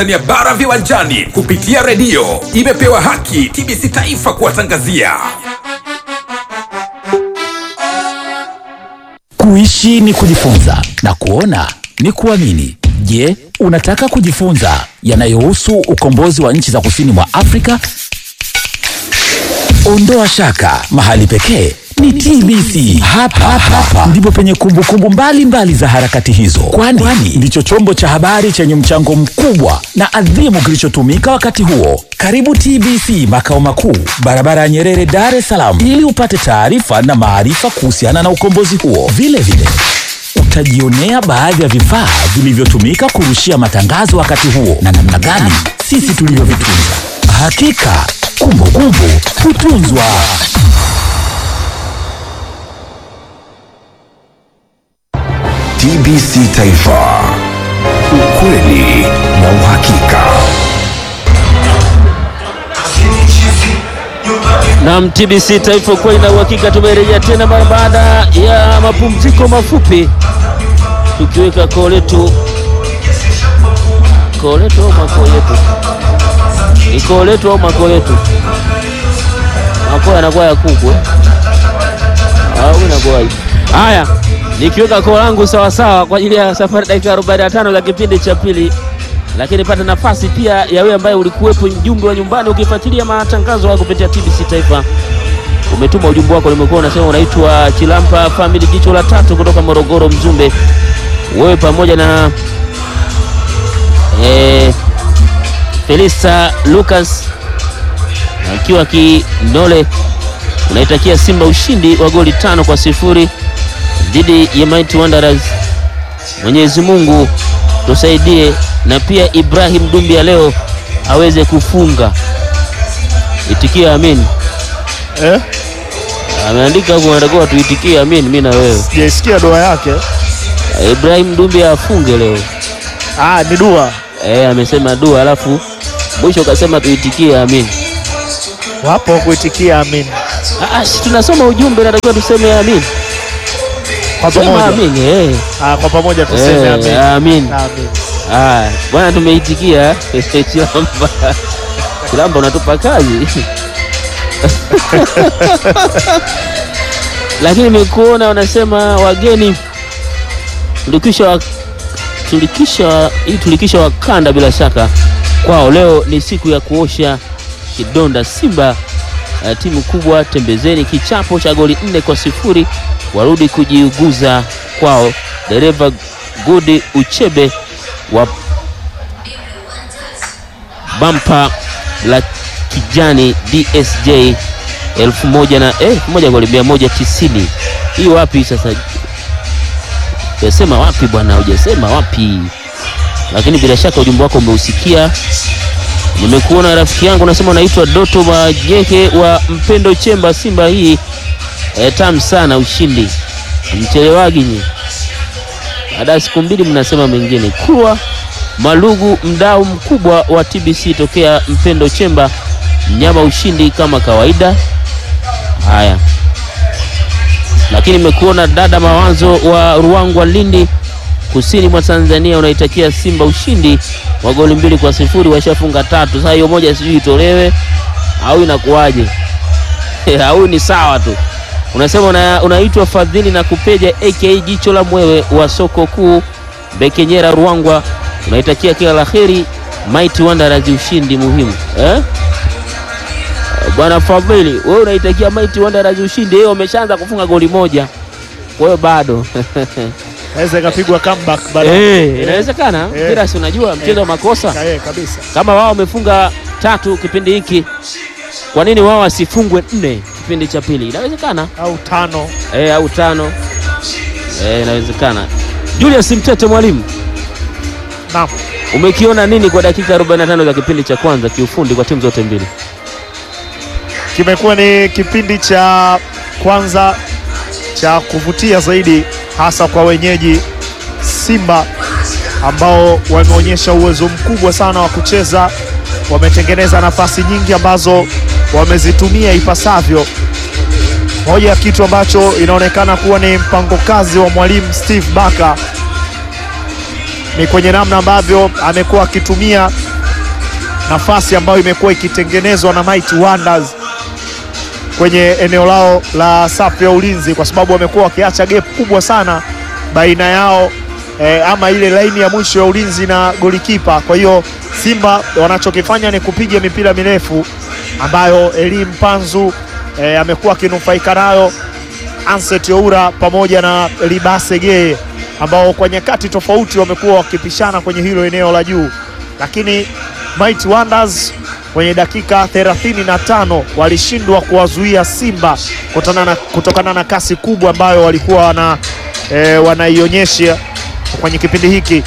ya bara viwanjani kupitia redio imepewa haki TBC Taifa kuwatangazia. Kuishi ni kujifunza na kuona ni kuamini. Je, unataka kujifunza yanayohusu ukombozi wa nchi za kusini mwa Afrika? Ondoa shaka, mahali pekee ni TBC. Hapa hapa ndipo penye kumbukumbu mbalimbali za harakati hizo, kwani ndicho chombo cha habari chenye mchango mkubwa na adhimu kilichotumika wakati huo. Karibu TBC makao makuu, barabara ya Nyerere, Dar es Salaam, ili upate taarifa na maarifa kuhusiana na ukombozi huo. Vile vile utajionea baadhi ya vifaa vilivyotumika kurushia matangazo wakati huo na namna gani sisi tulivyovitunza. Hakika kumbukumbu hutunzwa. TBC Taifa, ukweli na uhakika. Naam, TBC Taifa kweli na uhakika, tumerejea tena mara baada ya mapumziko mafupi, tukiweka koo letu koo letu au makoo yetu, ni koo letu au makoo yetu? Makoo yanakuwa ya kuku eh? au inakuwa haya, nikiweka koo langu sawasawa kwa ajili ya safari dakika 45 za kipindi cha pili lakini pata nafasi pia ya wewe ambaye ulikuwepo mjumbe wa nyumbani ukifuatilia matangazo haya kupitia TBC Taifa. Umetuma ujumbe wako, nimekuwa unasema unaitwa Chilampa Family, jicho la tatu kutoka Morogoro Mzumbe. Wewe pamoja na eh, Felista Lucas akiwa Kinole unaitakia Simba ushindi wa goli tano kwa sifuri dhidi ya Mighty Wanderers. Mwenyezi Mungu tusaidie na pia Ibrahim Dumbia leo aweze kufunga. Itikia amin. Eh? Ameandika huko, anatakiwa tuitikie amin, mimi na wewe. Sijaisikia dua yake. Ibrahim Dumbia afunge leo. Ah, ni dua. Eh, amesema dua, alafu mwisho kasema tuitikie amin. Wapo kuitikia amin. Ah, si tunasoma ujumbe, natakiwa tuseme amin. Kwa Sema pamoja. amin, eh. Ah, kwa pamoja tuseme Eh, amin. amin. Amin. Ah, bwana tumeitikia. Chilamba. Chilamba unatupa kazi. Lakini nimekuona wanasema wageni tulikisha wa, tulikisha hii tulikisha wakanda bila shaka kwao. Leo ni siku ya kuosha kidonda Simba. Uh, timu kubwa tembezeni, kichapo cha goli nne kwa sifuri warudi kujiuguza kwao. Dereva Gudi Uchebe wa bampa la kijani DSJ elfu moja na eh, elfu moja goli mia moja tisini. Hii wapi sasa? Hujasema wapi bwana, hujasema wapi, lakini bila shaka ujumbe wako umeusikia. Nimekuona rafiki yangu, nasema unaitwa Doto Majeke wa Mpendo Chemba. Simba hii eh, tamu sana, ushindi mchelewagi nyi baada ya siku mbili mnasema mengine. Kurwa Malugu, mdau mkubwa wa TBC tokea Mpendo Chemba, mnyama ushindi kama kawaida. Haya, lakini nimekuona dada Mawazo wa Ruangwa, Lindi, kusini mwa Tanzania, unaitakia Simba ushindi wa goli mbili kwa sifuri. Washafunga tatu, sasa hiyo moja sijui itolewe au inakuwaje? au ni sawa tu unasema una, unaitwa Fadhili na Kupeja aka jicho la mwewe wa soko kuu Bekenyera Ruangwa, unaitakia kila la heri Mighty Wanderers ushindi muhimu eh? Bwana Fadhili, wewe unaitakia Mighty Wanderers ushindi, yeye wameshaanza kufunga goli moja, kwa hiyo bado Naweza ikapigwa comeback baada. eh, inawezekana Eh. mpira, si unajua mchezo wa makosa. Eh, kabisa. Kama wao wamefunga tatu kipindi hiki, kwa nini wao wasifungwe nne kipindi cha pili? Inawezekana Au tano. eh, au tano eh, inawezekana. Julius Mtete, mwalimu, Naam. umekiona nini kwa dakika 45 za kipindi cha kwanza kiufundi kwa timu zote mbili? Kimekuwa ni kipindi cha kwanza cha kuvutia zaidi hasa kwa wenyeji Simba ambao wameonyesha uwezo mkubwa sana wa kucheza, wametengeneza nafasi nyingi ambazo wamezitumia ipasavyo. Moja ya kitu ambacho inaonekana kuwa ni mpango kazi wa mwalimu Steve Barker ni kwenye namna ambavyo amekuwa akitumia nafasi ambayo imekuwa ikitengenezwa na Mighty Wonders kwenye eneo lao la safu ya ulinzi, kwa sababu wamekuwa wakiacha gap kubwa sana baina yao eh, ama ile laini ya mwisho ya ulinzi na golikipa. Kwa hiyo Simba wanachokifanya ni kupiga mipira mirefu ambayo Eli Mpanzu eh, amekuwa akinufaika nayo Anset Oura pamoja na Libase Geye ambao kwa nyakati tofauti wamekuwa wakipishana kwenye hilo eneo la juu, lakini Mighty Wonders kwenye dakika 35 walishindwa kuwazuia Simba kutokana na, kutokana na kasi kubwa ambayo walikuwa wana, e, wanaionyesha kwenye kipindi hiki.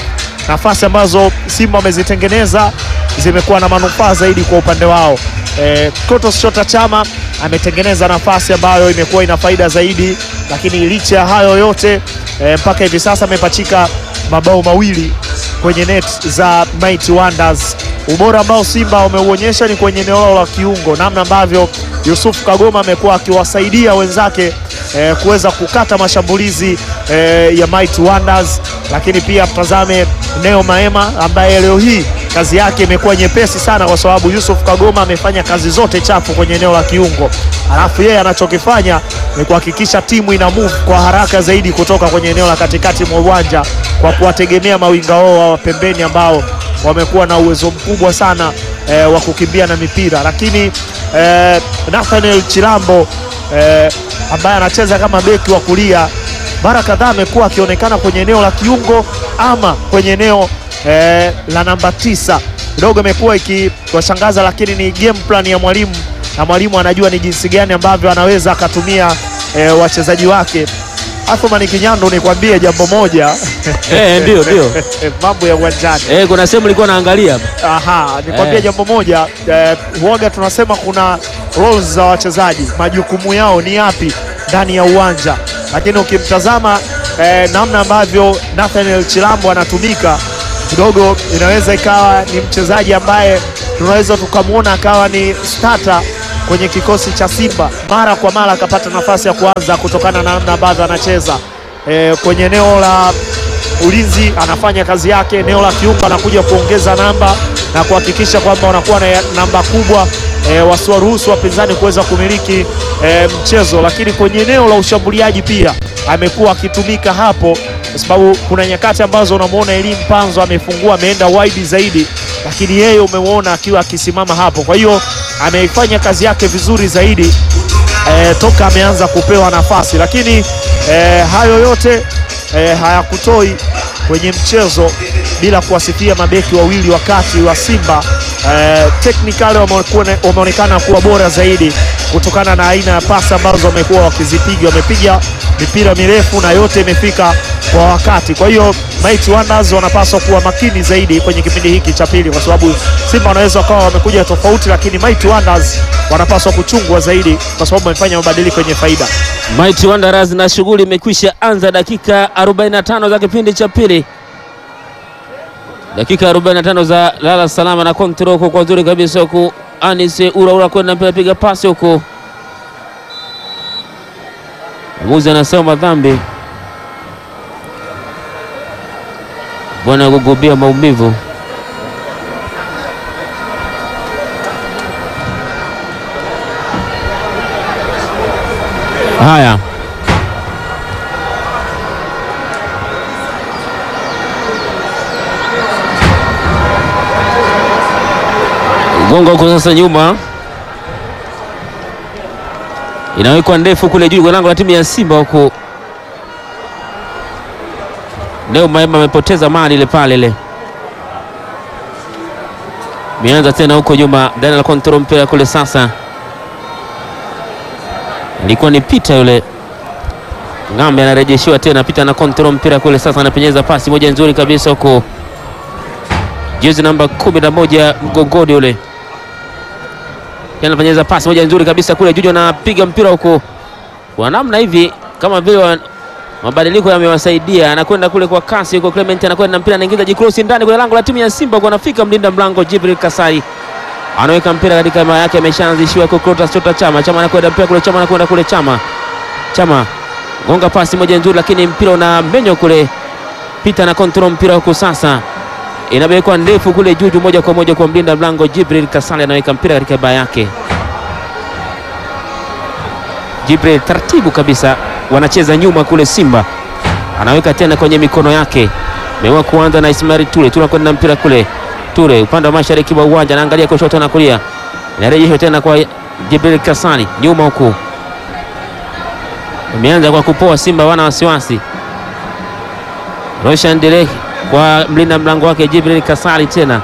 Nafasi ambazo Simba wamezitengeneza zimekuwa na manufaa zaidi kwa upande wao. E, Clatous Chota Chama ametengeneza nafasi ambayo imekuwa ina faida zaidi, lakini licha ya hayo yote e, mpaka hivi sasa amepachika mabao mawili kwenye net za Mighty Wonders. Ubora ambao Simba wameuonyesha ni kwenye eneo lao la kiungo, namna ambavyo Yusuf Kagoma amekuwa akiwasaidia wenzake eh, kuweza kukata mashambulizi eh, ya Mighty Wonders, lakini pia mtazame Neo Maema ambaye leo hii kazi yake imekuwa nyepesi sana, kwa sababu Yusuf Kagoma amefanya kazi zote chafu kwenye eneo la kiungo, alafu yeye anachokifanya ni kuhakikisha timu ina move kwa haraka zaidi kutoka kwenye eneo la katikati mwa uwanja kwa kuwategemea mawinga wao wa pembeni ambao wamekuwa na uwezo mkubwa sana eh, wa kukimbia na mipira, lakini eh, Nathaniel Chilambo eh, ambaye anacheza kama beki wa kulia mara kadhaa amekuwa akionekana kwenye eneo la kiungo ama kwenye eneo eh, la namba tisa. Kidogo imekuwa ikiwashangaza, lakini ni game plan ya mwalimu na mwalimu anajua ni jinsi gani ambavyo anaweza akatumia eh, wachezaji wake. Athumani Kinyando, nikwambie jambo moja Eh, ndio ndio. mambo ya uwanjani Eh, kuna sehemu nilikuwa naangalia hapa. Aha, nikwambie Eh. jambo moja eh, huaga tunasema kuna roles za wachezaji, majukumu yao ni yapi ndani ya uwanja, lakini ukimtazama eh, namna ambavyo Nathaniel Chilambo anatumika kidogo, inaweza ikawa ni mchezaji ambaye tunaweza tukamwona akawa ni starter kwenye kikosi cha Simba mara kwa mara, akapata nafasi ya kuanza kutokana na namna ambavyo anacheza eh, kwenye eneo la ulinzi anafanya kazi yake, eneo la kiungo anakuja kuongeza namba na kuhakikisha kwamba wanakuwa na namba kubwa e, wasiwaruhusu wapinzani kuweza kumiliki e, mchezo. Lakini kwenye eneo la ushambuliaji pia amekuwa akitumika hapo, kwa sababu kuna nyakati ambazo unamwona Elie Mpanzo amefungua ameenda wide zaidi, lakini yeye umemwona akiwa akisimama hapo. Kwa hiyo ameifanya kazi yake vizuri zaidi e, toka ameanza kupewa nafasi, lakini e, hayo yote e, hayakutoi kwenye mchezo bila kuwasifia mabeki wawili wakati wa Simba e, technically wamekuwa- wameonekana kuwa bora zaidi kutokana na aina ya pasi ambazo wamekuwa wakizipiga. Wamepiga mipira mirefu na yote imefika kwa wakati. Kwa hiyo Mighty Wonders wanapaswa kuwa makini zaidi kwenye kipindi hiki cha pili, kwa sababu Simba wanaweza wakawa wamekuja tofauti, lakini Mighty Wonders wanapaswa kuchungwa zaidi, kwa sababu wamefanya mabadiliko yenye faida. Mighty Wanderers na shughuli imekwisha anza dakika 45 za kipindi cha pili. Dakika 45 za lala salama na control huko kwa nzuri kabisa huku Anise Uraura kwenda mpira piga pasi huko. Mwamuzi anasema madhambi. Bwana kugubia maumivu. Haya. Gonga huko sasa nyuma. Inawekwa ndefu kule juu kwa lango la timu ya Simba huko. Leo Maema amepoteza mali ile pale ile. Mianza tena huko nyuma, Daniel control mpira kule sasa. Ilikuwa ni Pita yule Ng'ambe anarejeshiwa tena, Pita na control mpira kule sasa, anapenyeza pasi moja nzuri kabisa huko, jezi namba kumi na moja mgongoni yule Tena anapenyeza pasi moja nzuri kabisa kule, Juju anapiga mpira huko kwa namna hivi, kama vile wa- mabadiliko yamewasaidia, anakwenda kule kwa kasi huko. Clement anakwenda na mpira, anaingiza jikrosi ndani kwenye lango la timu ya Simba, kwa anafika mlinda mlango Jibril Kasai anaweka mpira katika maa yake, ameshaanzishiwa kwa Clatous Chota Chama. Chama anakwenda mpira kule, Chama anakwenda kule, Chama Chama gonga pasi moja nzuri, lakini mpira una menyo kule. Pita na control mpira huko sasa, inawekwa ndefu kule juu juu, moja kwa moja kwa mlinda mlango Jibril Kasali, anaweka mpira katika baa yake. Jibril taratibu kabisa, wanacheza nyuma kule. Simba anaweka tena kwenye mikono yake, mewa kuanza na Ismail Ture. Ture kwenda mpira kule, Ture upande wa mashariki wa uwanja, anaangalia kushoto na kulia, inarejeshwa tena kwa Jibril Kasali nyuma huku, ameanza kwa kupoa. Simba wana wasiwasi. Roshan Derek kwa mlinda mlango wake Jibril Kasali, tena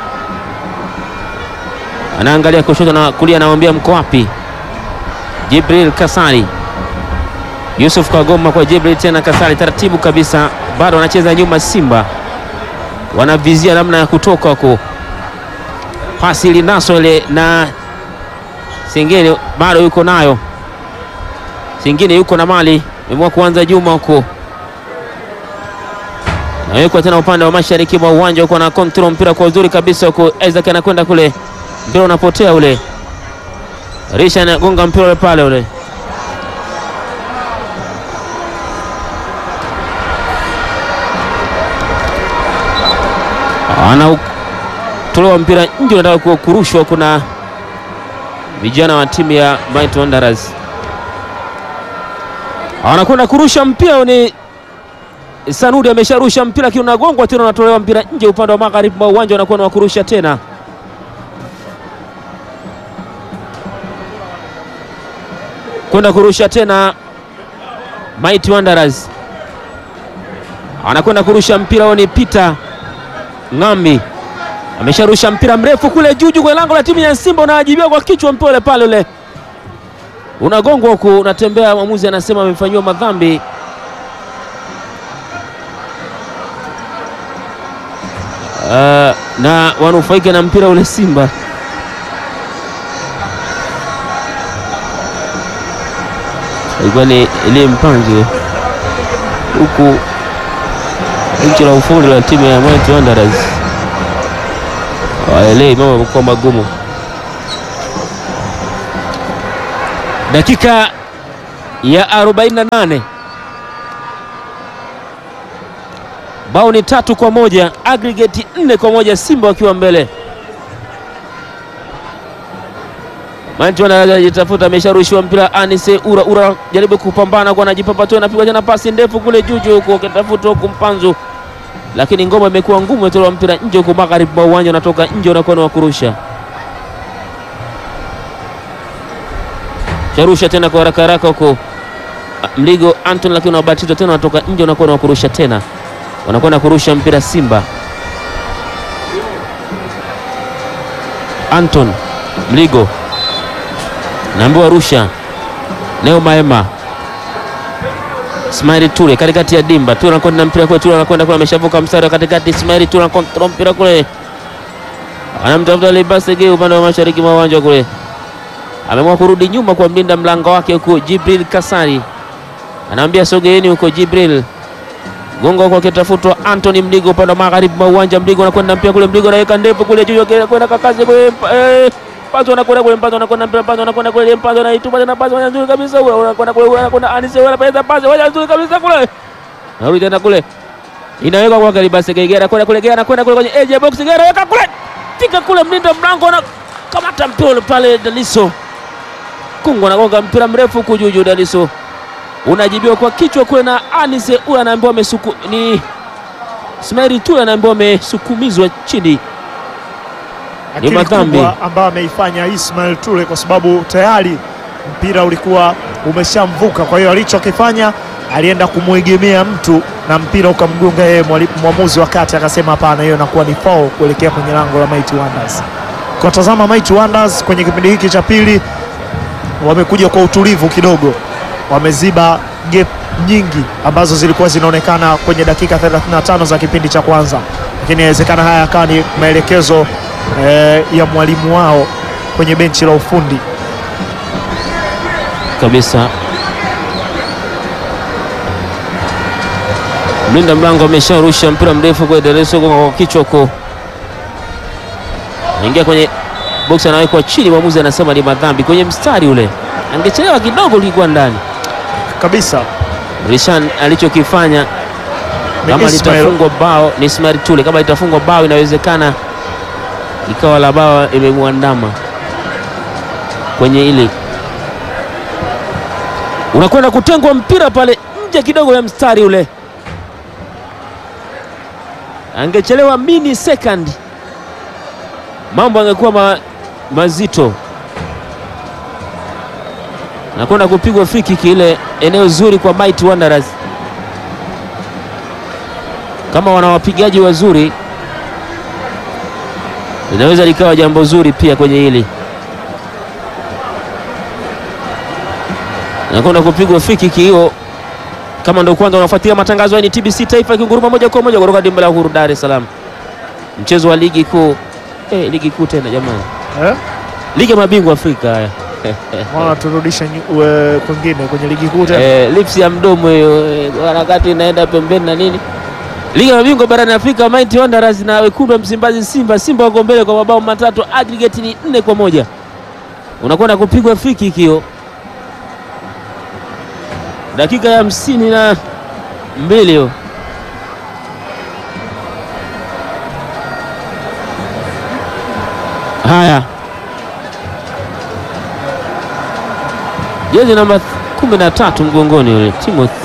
anaangalia kushoto na kulia, anamwambia mko wapi? Jibril Kasali, Yusuf Kagoma kwa Jibril tena Kasali, taratibu kabisa, bado wanacheza nyuma. Simba wanavizia namna ya kutoka huko, pasi linaswa ile na Singine bado yuko nayo, Singine yuko na mali, imua kuanza Juma huko nawekwa tena upande wa mashariki mwa uwanja huko na control mpira kwa uzuri kabisa huko. Isaac anakwenda kule, mpira unapotea ule. Risha anagonga mpira ule pale ule, anatolewa mpira nje, unataka kurushwa. Kuna vijana wa timu ya Might Wanderers anakwenda kurusha mpira ni Sanudi amesharusha mpira lakini unagongwa tena, unatolewa mpira nje upande wa magharibi mwa uwanja, unakuwa ni wa kurusha tena. Kwenda kurusha tena Mighty Wanderers anakwenda kurusha mpira huo, ni Peter Ng'ambi amesharusha mpira mrefu kule juu juu kwenye lango la timu ya Simba, unawajibiwa kwa kichwa, mpira ule pale ule unagongwa huku, unatembea. Mwamuzi anasema amefanyiwa madhambi. Uh, na wanufaika na mpira ule Simba. Ilikuwa ni ile mpanzo huku nchi la ufundi la timu ya Might Wanderers waelei mambo yamekuwa magumu. Dakika ya 48 bao ni tatu kwa moja aggregate nne kwa moja Simba wakiwa mbele. Anajitafuta, amesharushiwa mpira Anise Ura Ura jaribu kupambana kwa anajipapa tu, anapigwa tena pasi ndefu kule juju huko, akitafuta huku Mpanzu, lakini ngoma imekuwa ngumu, imetolewa mpira nje huko magharibi mwa uwanja, unatoka nje, unakuwa ni wa kurusha. Sharusha tena kwa haraka haraka huko Mligo Anton, lakini unabatizwa tena, unatoka nje, unakuwa ni wa kurusha tena wanakwenda kurusha mpira Simba. Anton Mligo naambiwa rusha. Neo Maema Ismaili Ture katikati ya dimba, Ture anakwenda mpira kule, Ture anakwenda kule, ameshavuka mstari wa katikati. Ismaili Ture anakontrol mpira kule, anamtafuta Libasege upande wa mashariki mwa uwanja kule, ameamua kurudi nyuma kwa mlinda mlango wake huko Jibril Kasari, anaambia sogeeni huko Jibril gongo huko akitafutwa Anthony Mligo upande wa magharibi mwa uwanja. Mligo anakwenda mpira kule, Mligo anaweka ndefu kule juu, kwenda kakazi kule, pazo anakwenda kule, Mpazo anakwenda mpira, Mpazo anakwenda kule, Mpazo anaitupa tena, Pazo nzuri kabisa kule, anakwenda kule, anakwenda Anise, anapeleka Pazo moja nzuri kabisa kule, narudi tena kule, inaweka kwa Galibase Gegera, kwenda kule, Gegera anakwenda kule kwenye edge box, Gegera weka kule, tika kule, mlinda mlango na kamata mpira pale, Daliso Kungu anagonga mpira mrefu kujuju, Daliso unajibiwa kwa kichwa kule na Anise ule anaambiwa amesuku ni Ismail tu anaambiwa amesukumizwa chini. Akili madhambi. kubwa ambayo ameifanya Ismail Tule kwa sababu tayari mpira ulikuwa umeshamvuka. Kwa hiyo alichokifanya alienda kumwegemea mtu na mpira ukamgonga yeye. mwali- Mwamuzi wa kati akasema hapana, hiyo inakuwa ni foul kuelekea kwenye lango la Mighty Wonders. Kwa tazama Mighty Wonders kwenye kipindi hiki cha pili wamekuja kwa utulivu kidogo, wameziba gap nyingi ambazo zilikuwa zinaonekana kwenye dakika 35 za kipindi cha kwanza, lakini inawezekana haya yakawa ni maelekezo eh, ya mwalimu wao kwenye benchi la ufundi. kabisa. Mlinda mlango amesharusha mpira mrefu kwa Dereso kwa kichwa huko, ingia kwenye box, anawekwa chini. Mwamuzi anasema ni madhambi kwenye mstari ule, angechelewa kidogo, ulikuwa ndani. Kabisa Rishan alichokifanya Ni kama Ismail. litafungwa bao ni Ismail Tule, kama litafungwa bao inawezekana ikawa la bao imemwandama kwenye ili, unakwenda kutengwa mpira pale nje kidogo ya mstari ule, angechelewa mini second, mambo angekuwa ma, mazito. Nakwenda kupigwa free kick ile eneo zuri kwa Mighty Wanderers kama wana wapigaji wazuri linaweza likawa jambo zuri pia kwenye hili. Nakwenda kupigwa free kick hiyo. Kama ndio kwanza unafuatilia matangazo haya, ni TBC Taifa ikinguruma moja kwa moja kutoka dimba la Uhuru, Dar es Salaam, mchezo wa ligi kuu eh, ligi kuu tena jamani, Eh? ligi ya mabingwa Afrika haya Mbona turudisha nyu- we- kwingine kwenye ligi kuu tena? eh, lips ya mdomo hiyo eh, harakati inaenda pembeni na nini. Ligi ya mabingwa barani Afrika, Mighty Wanderers na wekundu wa Msimbazi Simba. Simba wako mbele kwa mabao matatu, aggregate ni nne kwa moja. Unakwenda kupigwa free kick hiyo, dakika ya hamsini na mbili hiyo. Haya, jezi namba kumi na tatu mgongoni yule Timothy.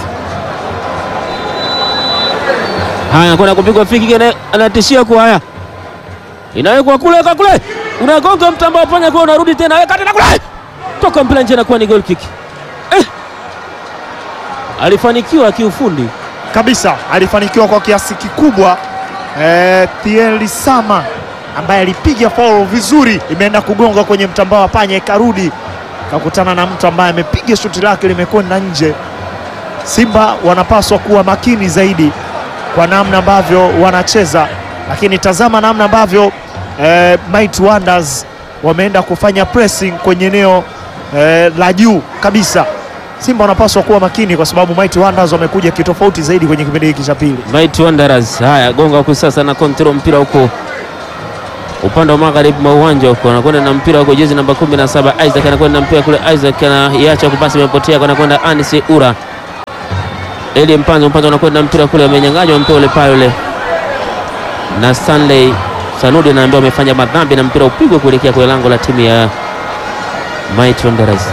Haya, anakwenda kupigwa free kick, ana- anatishia kwa haya, inawekwa kule ka kule, unagonga mtambao panya kwa, unarudi tena, weka tena kule, toka mpira nje, inakuwa ni goal kick. Eh, alifanikiwa kiufundi kabisa alifanikiwa kwa kiasi kikubwa eh, Thierry Sama ambaye alipiga foul vizuri, imeenda kugonga kwenye mtambao wa panya, ikarudi kakutana na mtu ambaye amepiga shuti lake limekwenda nje. Simba wanapaswa kuwa makini zaidi kwa namna ambavyo wanacheza, lakini tazama namna ambavyo eh, Mighty Wonders wameenda kufanya pressing kwenye eneo eh, la juu kabisa. Simba wanapaswa kuwa makini kwa sababu Mighty Wonders wamekuja kitofauti zaidi kwenye kipindi hiki cha pili. Mighty Wanderers. Haya, gonga huku sasa na control mpira huko upande wa magharibi mwa uwanja huko, anakwenda na mpira huko, jezi namba 17 Isaac anakwenda na mpira kule, Isaac anaiacha kupasi, imepotea, anakwenda Anis Ura Eli Mpanzo, Mpanzo anakwenda na mpira kule, amenyang'anywa mpira ule pale ule na Stanley Sanudi, anaambiwa amefanya madhambi na mpira upigwe kuelekea kwenye lango la timu ya Mighty Wanderers.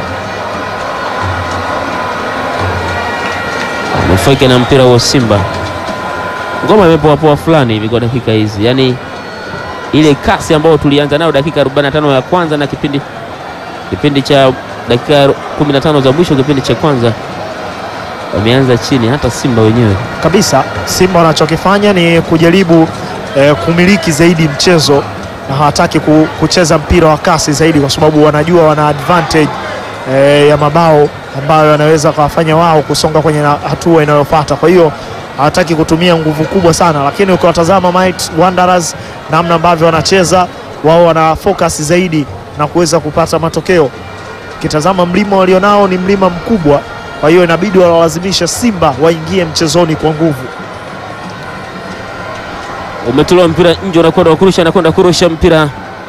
Nufaike na mpira wa Simba ngoma imepoapoa fulani hivi kwa dakika hizi, yaani ile kasi ambayo tulianza nayo dakika 45 ya kwanza na kipindi kipindi cha dakika 15 za mwisho kipindi cha kwanza wameanza chini, hata Simba wenyewe kabisa. Simba wanachokifanya ni kujaribu eh, kumiliki zaidi mchezo na hawataki ku, kucheza mpira wa kasi zaidi, kwa sababu wanajua wana advantage eh, ya mabao ambayo wanaweza kawafanya wao kusonga kwenye na- hatua inayofuata. Kwa hiyo hawataki kutumia nguvu kubwa sana, lakini ukiwatazama Mighty Wanderers namna ambavyo wanacheza wao, wana focus zaidi na kuweza kupata matokeo. Ukitazama mlima walionao ni mlima mkubwa, kwa hiyo inabidi walazimisha Simba waingie mchezoni kwa nguvu. umetolewa mpira nje, unakwenda kurusha, anakwenda kurusha mpira.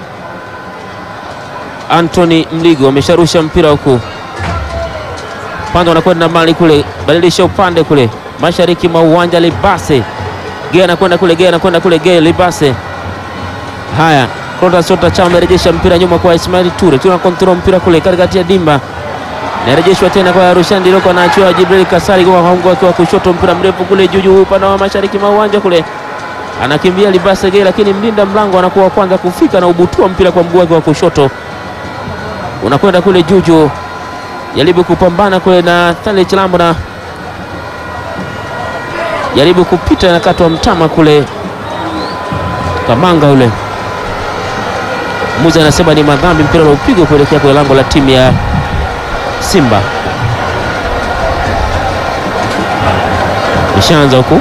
Anthony Mligo amesharusha mpira huku pande, anakwenda mali kule, badilisha upande kule mashariki mwa uwanja. Libase Gea anakwenda kule, Gea anakwenda kule, Gea Libase. Haya, Clatous Chota Chama amerejesha mpira nyuma kwa Ismail Ture, tuna kontrol mpira kule katikati ya dimba narejeshwa tena kwa Rushan Diroko, anaachiwa Jibril Kasari kwa mgongo wake wa kushoto, mpira mrefu kule juu juu upande wa mashariki mwa uwanja kule anakimbia Libase Gay, lakini mlinda mlango anakuwa wa kwanza kufika na ubutua mpira kwa mguu wake wa kushoto, unakwenda kule juju, jaribu kupambana kule na Stanley Chilambo na jaribu kupita, nakatwa mtama kule Kamanga ule Muza anasema ni madhambi, mpira uliopigwa kuelekea kwenye lango la timu ya Simba. Ishaanza huku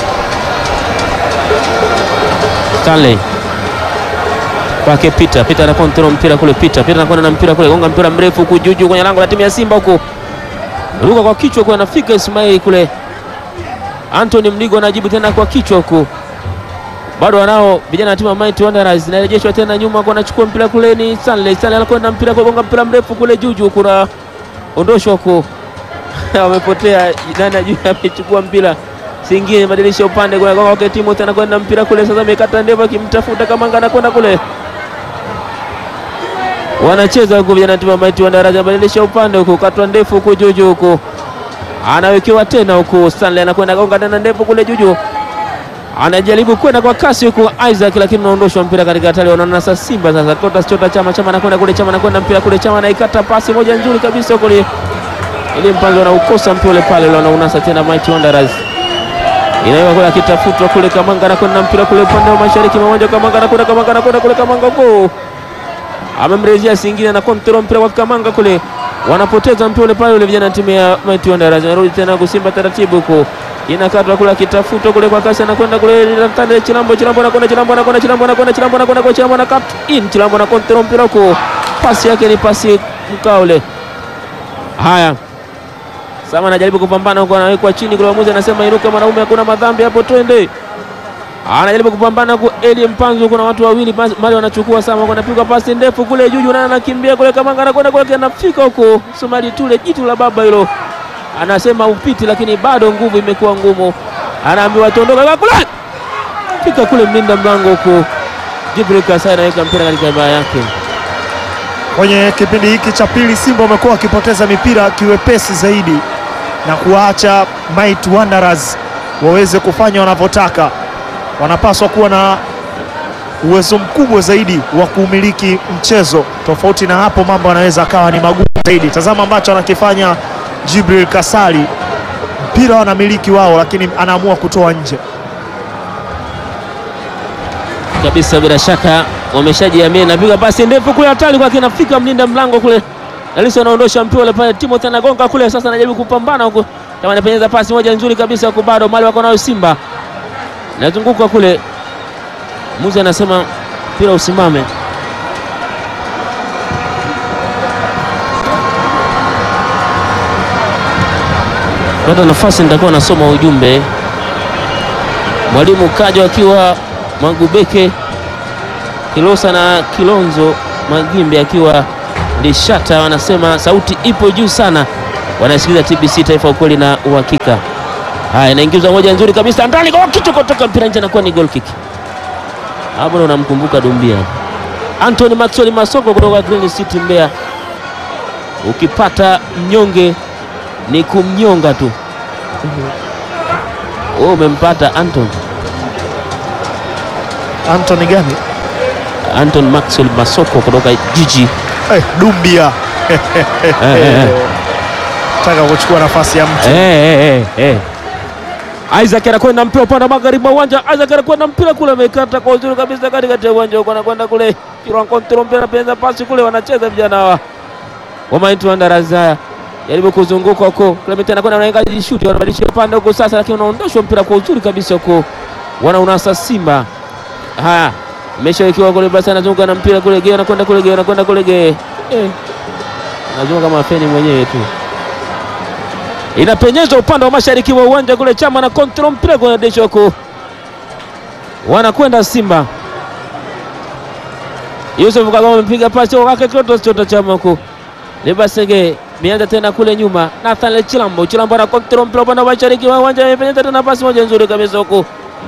Stanley kwake Peter. Peter ana control mpira kule, Peter Peter anakwenda na mpira kule, gonga mpira mrefu huku juu juu kwenye lango la timu ya Simba huku, ruka kwa kichwa kwa anafika Ismail kule. Anthony Mligo anajibu tena kwa kichwa huku, bado wanao vijana wa timu ya Mighty Wanderers, inarejeshwa tena nyuma kwa anachukua mpira kule, ni Stanley. Stanley anakwenda mpira kwa gonga mpira mrefu kule juu juu, kuna ondoshwa huku wamepotea, nani ajui amechukua mpira Singine badilisha upande kwa kwake Timothy anakwenda mpira kule sasa, amekata ndevu akimtafuta Kamanga, anakwenda kule, wanacheza huko vijana timu ya Mighty Wanderers, badilisha upande huko, katwa ndefu huko juju huko, anawekewa tena huko, Stanley anakwenda gonga tena ndefu kule juju, anajaribu kwenda kwa kasi huko Isaac, lakini unaondoshwa mpira katika hatari. Wanaona sasa Simba sasa, Clatous Chota Chama, Chama anakwenda kule, Chama anakwenda mpira kule, Chama anaikata pasi moja nzuri kabisa huko ile ili mpanzo anaukosa mpira ule pale, wanaunasa tena Mighty Wanderers inaiwa kule akitafutwa kule, Kamanga anakwenda mpira kule upande wa mashariki mwa uwanja, Kamanga anakwenda, Kamanga anakwenda kule, Kamanga go amemrejea Singine na kontrol mpira kwa Kamanga kule, wanapoteza mpira ule pale, ule vijana timu ya Mighty Wanderers wanarudi tena kusimba taratibu huko, inakatwa kule akitafutwa kule kwa kasi, anakwenda kule Tande Chilambo, Chilambo anakwenda, Chilambo anakwenda, Chilambo anakwenda, Chilambo anakwenda kwa Chilambo na cut in, Chilambo na kontrol mpira huko, pasi yake ni pasi mkao ule. Haya, Sama anajaribu kupambana huko, anawekwa chini kule, mwamuzi anasema inuka mwanaume, hakuna madhambi hapo, twende. Anajaribu kupambana huko, Eli Mpanzu, kuna watu wawili mali wanachukua. Sama huko, anapigwa pasi ndefu kule juju, na anakimbia kule, Kamanga anakwenda kule, anafika huko, Somali Tule, jitu la baba hilo, anasema upiti, lakini bado nguvu imekuwa ngumu, anaambiwa tondoka kule, fika kule, mlinda mlango huko, Jibril Kasai anaweka mpira katika baa yake. Kwenye kipindi hiki cha pili Simba wamekuwa wakipoteza mipira kiwepesi zaidi na kuwaacha Mighty Wanderers waweze kufanya wanavyotaka. Wanapaswa kuwa na uwezo mkubwa zaidi wa kuumiliki mchezo. Tofauti na hapo, mambo yanaweza akawa ni magumu zaidi. Tazama ambacho anakifanya Jibril Kasali, mpira wanamiliki wao, lakini anaamua kutoa nje. kabisa bila shaka wameshajiamini. Napiga pasi ndefu kule, hatari kwake, inafika mlinda mlango kule, Dalisa anaondosha mpira ule pale, Timothy anagonga kule, sasa anajaribu kupambana huko, kama anapenyeza pasi moja nzuri kabisa huko, bado mali wako nayo Simba, nazunguka kule, muzi anasema mpira usimame. Pata nafasi, nitakuwa nasoma ujumbe. Mwalimu Kajo akiwa Magubeke Kilosa na Kilonzo Magimbe akiwa Lishata wanasema sauti ipo juu sana, wanasikiliza TBC Taifa, ukweli na uhakika. Haya, inaingizwa moja nzuri kabisa ndani kwa kichwa kutoka mpira nje, anakuwa ni goal kick. Hapo ndo unamkumbuka Dumbia, Anthony Maxwell Masoko kutoka Green City Mbeya. Ukipata mnyonge ni kumnyonga tu. Wewe umempata Anton Anthony gani? Anton Maxwell Masoko kutoka jiji Eh, Dumbia eh, eh, eh. taka kuchukua nafasi ya mtu Eh, eh, eh, eh. Isaac anakwenda mpira upande wa magharibi wa uwanja. Isaac anakwenda mpira kule, amekata kwa uzuri kabisa katikati ya uwanja huko, anakwenda kule Kiran control mpira, anapenza pasi kule, wanacheza vijana hawa wa Mighty Wanderers. Haya, jaribu kuzunguka huko, Clement anakwenda anainga jishuti, wanabadilisha upande huko sasa, lakini unaondoshwa mpira kwa uzuri kabisa huko, wanaunasa Simba. Haya, ameshawekewa kule, basi anazunguka na mpira kule, Geo anakwenda kule, Geo anakwenda kule, Geo eh, anazunguka kama feni mwenyewe tu inapenyezwa upande wa mashariki wa uwanja kule, Chama na kontrol mpira kwenye desho huko, wanakwenda Simba. Yusuf Kagoma amepiga pasi kwake Clatous Chota Chama huko, Lebasege mianza tena kule nyuma, Nathan Chilambo, Chilambo na kontrol mpira upande wa mashariki wa uwanja, amepenyeza tena pasi moja nzuri kabisa huko,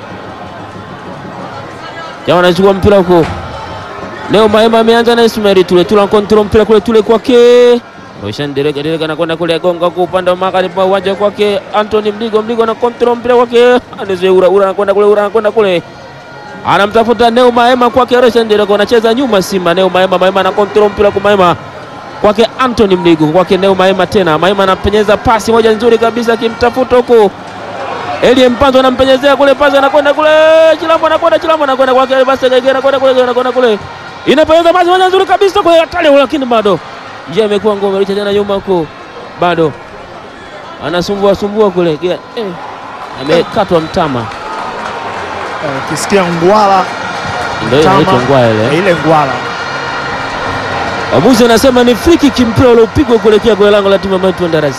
Chama anachukua mpira huko, Leo Maema ameanza na Ismail Tule, Tule kontrol mpira kule, Tule kwake Roshan Dereka Dereka anakwenda kule gonga kwa upande wa magharibi wa uwanja kwake Anthony Mdigo Mdigo na control mpira kwake Aneze Ura Ura anakwenda kule Ura anakwenda kule anamtafuta Neo Maema kwake Roshan Dereka anacheza nyuma Simba Neo Maema Maema na control mpira kwa Maema kwake Anthony Mdigo kwake Neo Maema tena Maema anapenyeza pasi moja nzuri kabisa akimtafuta huko Elie Mpanzo anampenyezea kule pasi anakwenda kule Chilambo anakwenda Chilambo anakwenda kwake basi anakwenda kule anakwenda kule inapenyeza pasi moja nzuri kabisa kwa hatari lakini bado njia imekuwa ngome, licha tena nyuma huko, bado anasumbua sumbua kule Gia, eh, amekatwa mtama, Eh, ukisikia ngwala ndio inaitwa ngwaa ile. eh, ile ngwala Waamuzi anasema ni free kick, mpira uliopigwa kuelekea kwenye lango la timu ya Mighty Wanderers.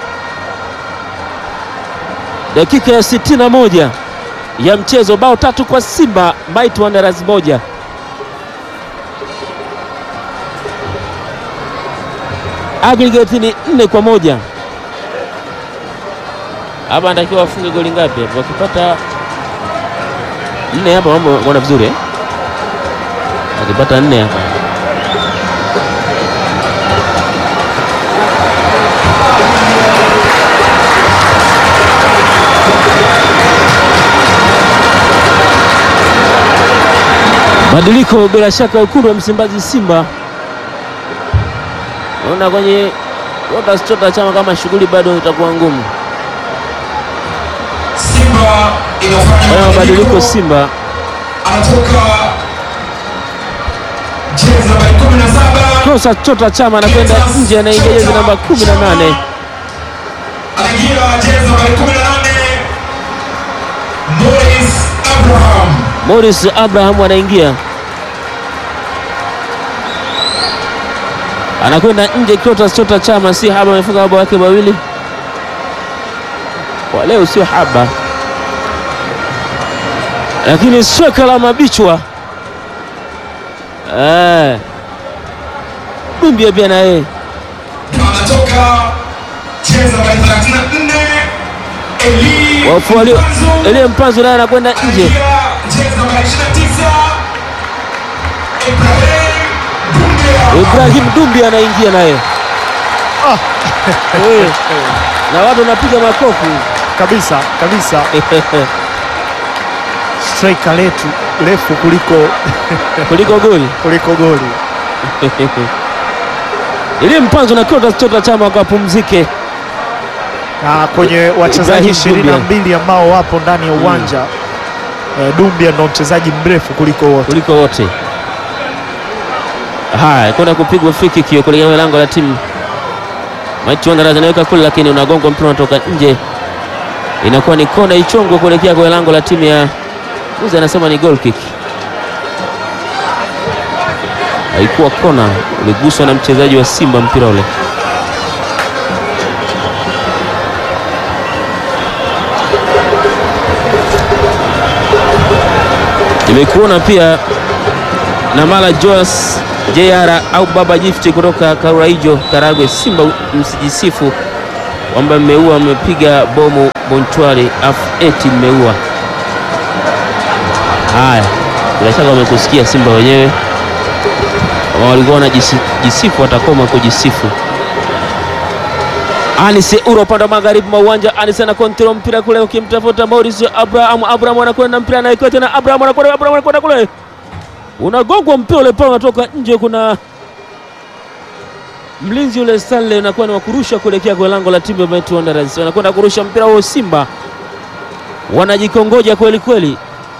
Dakika ya sitini na moja ya mchezo, bao tatu kwa Simba, Mighty Wanderers moja. Aggregate ni nne kwa moja. hapa anatakiwa wafunge goli ngapi hapa? Wakipata nne hapa mambo wana vizuri eh? Wakipata nne hapa Badiliko bila shaka, wekundu wa Msimbazi Simba, naona kwenye watachota chama kama shughuli bado itakuwa ngumu. Simba inafanya Fanya mabadiliko mabadiliko. Simba, Anatoka jezi nambari 17 kosa chota chama anakwenda nje, anaingia jezi namba 18 anaingia jezi nambari 18 Morris Abraham. Morris Abraham anaingia, anakwenda nje. Clatous Chota Chama si haba, amefunga mabao yake mawili kwa leo, sio haba, lakini sweka la mabichwa eh, Dumbia pia na yeye Anatoka jezi nambari 34 Eli wafu walio Mpanzu. Elie Mpanzu naye anakwenda nje. Anaingia jezi nambari 29 Ibrahim Dumbia. Ibrahim Dumbi anaingia naye Ah. Eh, na watu wanapiga makofi kabisa kabisa, striker letu refu kuliko kuliko goli kuliko goli. ili Mpanzu na Clatous Chota Chama wakapumzike. na kwenye wachezaji Ibrahim ishirini na Dumbia. mbili ambao wapo ndani ya uwanja eh, Dumbia ndo mchezaji mrefu kuliko wote. kuliko wote. Haya, kwenda kupigwa free kick hiyo kuelekea lango la timu. Maiti Wanderers anaweka kule, lakini unagongwa mpira unatoka nje, inakuwa ni kona ichongwe kuelekea kwa lango la timu ya Muzi, anasema ni goal kick. Haikuwa kona, uliguswa na mchezaji wa Simba mpira ule. Nimekuona pia na Mala Joas JR au Baba Gift kutoka Karaijo Karagwe. Simba msijisifu kwamba mmeua, mmepiga bomu Bontwari afu eti mmeua. Haya, bila shaka wamekusikia Simba wenyewe, kama walikuwa wanajisifu watakoma kujisifu. Anise Uro upande wa magharibi mwa uwanja. Anise ana kontrol mpira kule, ukimtafuta Maurice Abraham. Abraham anakwenda mpira anaekewa tena, Abraham anakwenda, Abraham anakwenda kule, unagongwa mpira ule pale, unatoka nje. Kuna mlinzi ule Stanley unakuwa ni wakurusha kuelekea kwa lango la timu ya Mighty Wanderers, wanakwenda kurusha mpira huo. Simba wanajikongoja kweli kweli,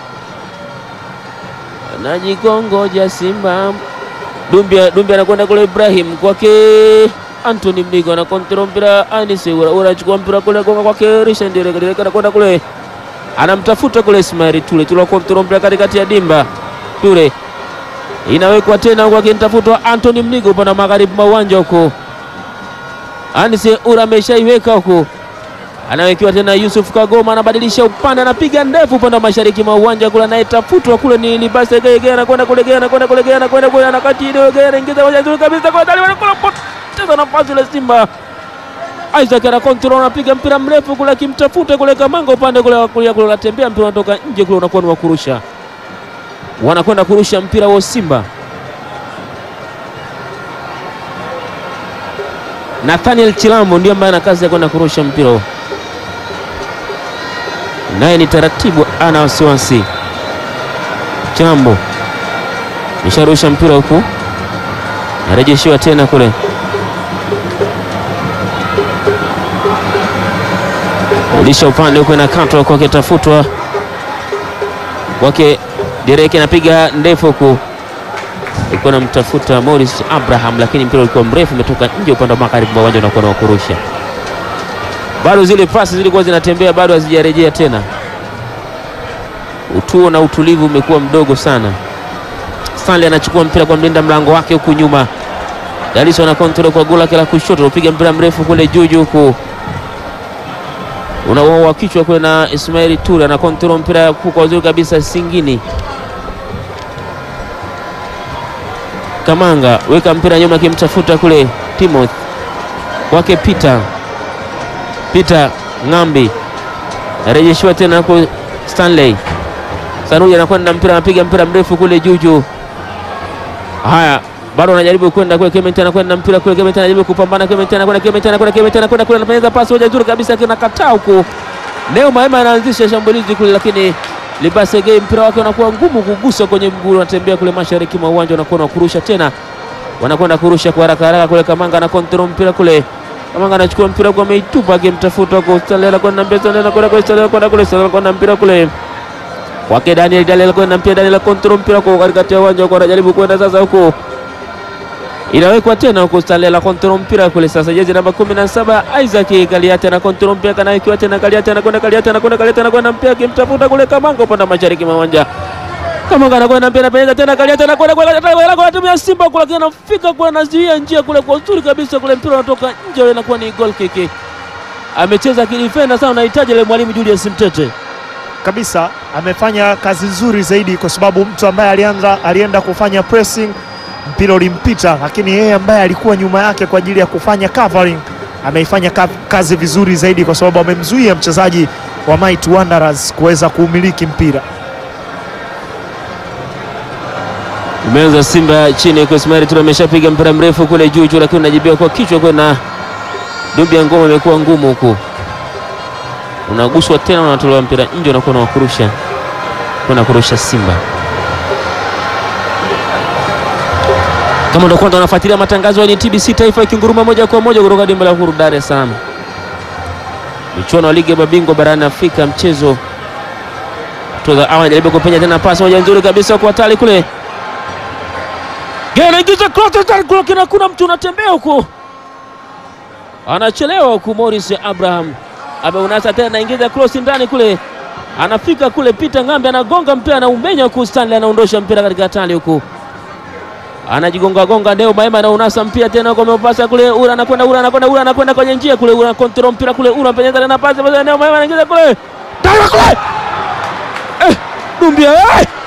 wanajikongoja Simba. Dumbia, Dumbia anakwenda kule, Ibrahim kwake Anthony Mnigo ana kontrol mpira, Anise Ura Ura anachukua mpira kule, gonga kwake Richard Derek Derek anakwenda kule, anamtafuta kule Ismail Tule Tule kontrol mpira katikati ya dimba Ture inawekwa tena huko, akinitafutwa Anthony Mnigo upande wa magharibi mwa uwanja huko. Anise Ura ameshaiweka huko, anawekewa tena Yusuf Kagoma, anabadilisha upande, anapiga ndefu upande wa mashariki mwa uwanja kule, anayetafutwa kule ni Libase Geye Geye, anakwenda kule Geye, anakwenda kule Geye, anakwenda kule, anakati ile Geye, anaingiza moja nzuri kabisa kwa ndani, wanakula poteza nafasi ile Simba. Isaac ana control, anapiga mpira mrefu kule, akimtafuta kule Kamanga upande kule wa kulia kule, unatembea mpira unatoka nje kule, unakuwa ni wa kurusha, wanakwenda kurusha mpira wa Simba. Nathaniel Chilambo ndio ambaye ana kazi ya kwenda kurusha mpira huo, naye ni taratibu, ana wasiwasi. Chilambo nisharusha mpira huku, narejeshiwa tena kule, rudisha upande huku, inakatwa kwake, tafutwa kwake, Derek anapiga ndefu huku alikuwa anamtafuta Morris Abraham, lakini mpira ulikuwa mrefu, umetoka nje upande wa magharibi mwa uwanja, unakuwa na wakurusha. Bado zile pasi zilikuwa zinatembea, bado hazijarejea tena. Utuo na utulivu umekuwa mdogo sana. Stanley anachukua mpira kwa mlinda mlango wake huku nyuma, Daliso ana kontrol kwa gula lake la kushoto, upiga mpira mrefu kule juu juu huku unaoa kichwa kule na Ismail Ture ana kontrol mpira kwa uzuri kabisa, Singini Kamanga weka mpira nyuma, akimtafuta kule Timothy kwake Peter Peter Ng'ambi Rejeshiwa tena huko Stanley. Sanuja anakwenda mpira, anapiga mpira mrefu kule juu juu. Haya, bado anajaribu kwenda kule, Clement anakwenda mpira kule, Clement anajaribu kupambana, Clement anakwenda, Clement anakwenda, Clement anakwenda kule, anapenyeza pasi moja nzuri kabisa, kinakataa huko. Neo Maema anaanzisha shambulizi kule, lakini Libasege mpira wake unakuwa ngumu kugusa kwenye mguu, unatembea kule mashariki mwa uwanja, unakuwa na kurusha tena, wanakwenda kurusha kwa haraka haraka kule. Kamanga na kontrol mpira kule, Kamanga anachukua mpira kwa ameitupa, akimtafuta huko Stanley, anakwenda mbele, Stanley anakwenda kule, Stanley anakwenda kule, Stanley anakwenda mpira kule kwake Daniel, Daniel kwenda mpira, Daniel kontrol mpira kwa katikati ya uwanja huko, anajaribu kwenda sasa huko inawekwa tena huko Stanley la kontrol mpira kule sasa, jezi namba 17 Isaac Kaliate na kontrol mpira kana ikiwa tena Kaliate anakwenda Kaliate anakwenda Kaliate anakwenda mpira akimtafuta kule Kamanga upande mashariki mwa uwanja. Kamanga anakwenda mpira anapeleka tena Kaliate anakwenda kule Kaliate kwa timu ya Simba kule lakini anafika kule anazuia njia kule kwa uzuri kabisa kule mpira unatoka nje ule inakuwa ni goal kick. Amecheza kidifenda sana, unahitaji ile mwalimu Julius Mtete. kabisa amefanya kazi nzuri zaidi, kwa sababu mtu ambaye alianza alienda kufanya pressing, mpira ulimpita, lakini yeye ambaye alikuwa nyuma yake kwa ajili ya kufanya covering ameifanya ka- kazi vizuri zaidi, kwa sababu amemzuia mchezaji wa Mighty Wanderers kuweza kuumiliki mpira. Imeanza Simba chini kwa Ismail Ture ameshapiga mpira mrefu kule juu juu, lakini unajibia kwa kichwa kwa na dubi ya ngoma imekuwa ngumu huku, unaguswa tena, unatolewa mpira nje, unakuwa unakurusha kwenda kurusha Simba. Kama ndo kwanza unafuatilia matangazo ya TBC Taifa ikinguruma moja kwa moja kutoka dimba la Uhuru Dar es Salaam, michuano ya ligi ya mabingwa barani Afrika, mchezo toza awa jaribu kupenya tena, pasi moja nzuri kabisa kwa hatari kule anaingiza cross kina kuna mtu unatembea huku, anachelewa huku. Morris Abraham ameunasa tena, anaingiza cross ndani kule, anafika kule, Peter Ng'ambe anagonga mpira, anaumenya huku, Stanley anaondosha mpira katika hatari huku, anajigonga gonga. Ndio Maema anaunasa mpira tena huko, amepasa kule, Ura anakwenda, Ura anakwenda, Ura anakwenda kwenye njia kule, Ura control mpira kule, Ura penyeza tena pasi, Ndio Maema anaingiza kule, tayari kule, eh, Dumbia eh!